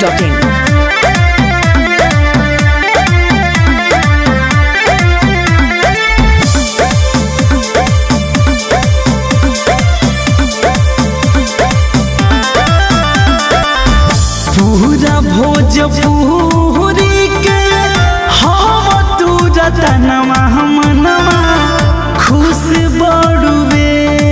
masti.in. पूरा भोजपुरी के हम तू रतनवा हमनवा खुश बड़ुए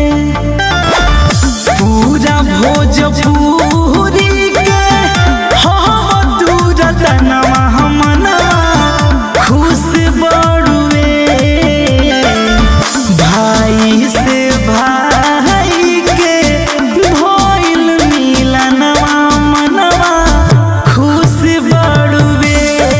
पूरा भोजपुरी के हम तू रतनवा हमनवा खुश बड़ुए भाई से भाई के भइल मिलनवा मनवा खुश बड़ुए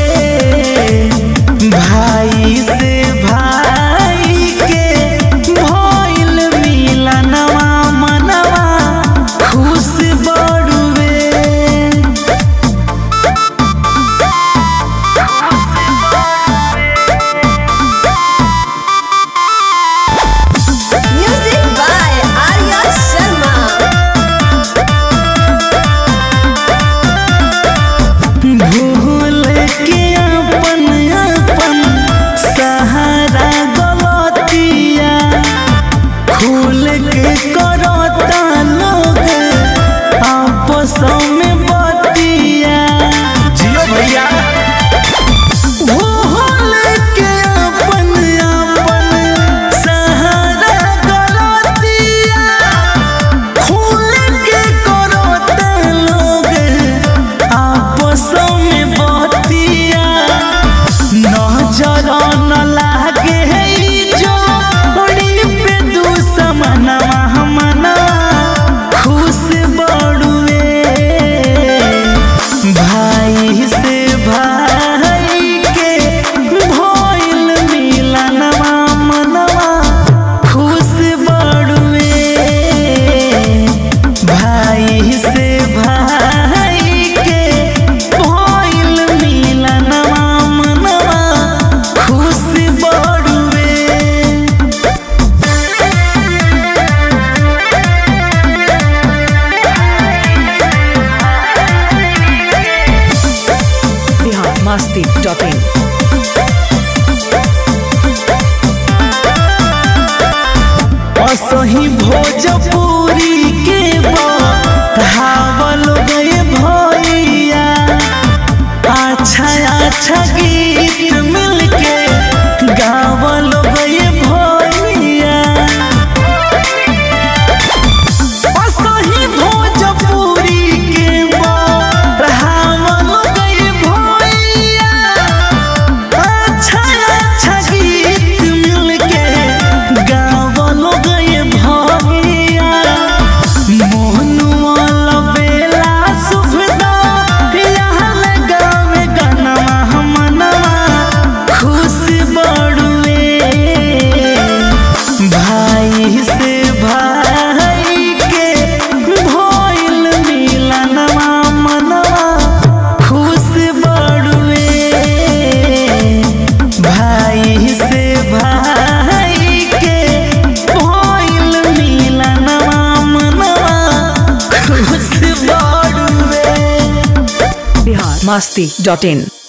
भाई से भाई के भइल मिलनवा मनवा खुश बड़ुए Music by Arya Sharma. भूल के अपन अपन सहारा गलतिया खुल के करता लोग आपस में बतिया जियो भैया भूल के अपन अपन सहारा गलतिया खुल के करता लोग आपस में बतिया नजर न लागे ई जोड़ी पे दुश्मनवा हमनवा खुश बड़ुए भाई से भाई के भइल मिलनवा मनवा खुश बड़ुए भाई से भाई के भइल मिलनवा मनवा खुश बड़ुए Bihar masti.in. असही भोजपुरी के धावल गए भैया अच्छा अच्छा गीत मिलके गावल गए भैया असही भोजपुरी के धावल गए भैया अच्छा अच्छा गीत मिलके गावल गए भैया मोहनुआ लबेला सुभदा यहाँ गावे गनवा हमनवा खुश बड़ुए भाई से भाई के भइल मिलनवा मनवा खुश बड़ुए भाई से भाई के भइल मिलनवा मनवा खुश बड़ुए Bihar masti.in.